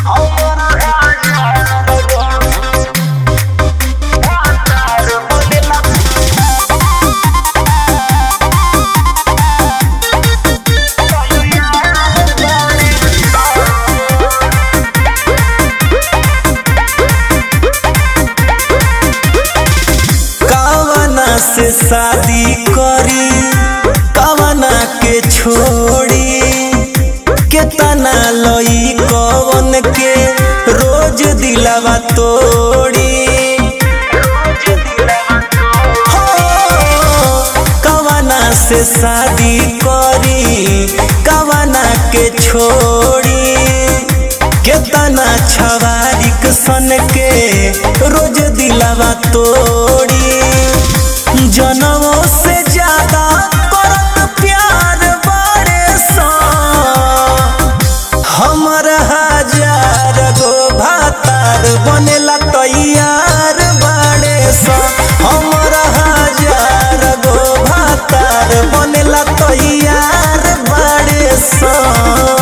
कवना से शादी करी कवना के छोड़ी केतना लई कवन के रोज दिलावा तोड़ी हो, कवना से शादी करी कवना के छोड़ी केतना छवारिक सन के रोज दिलावा तोड़ी जनमों से ज्यादा करत प्यार बड़े सा हमर हजार गो भातार बनेला तैयार बाड़े सा हमर हजार गो भातार बनेला तैयार बाड़े सा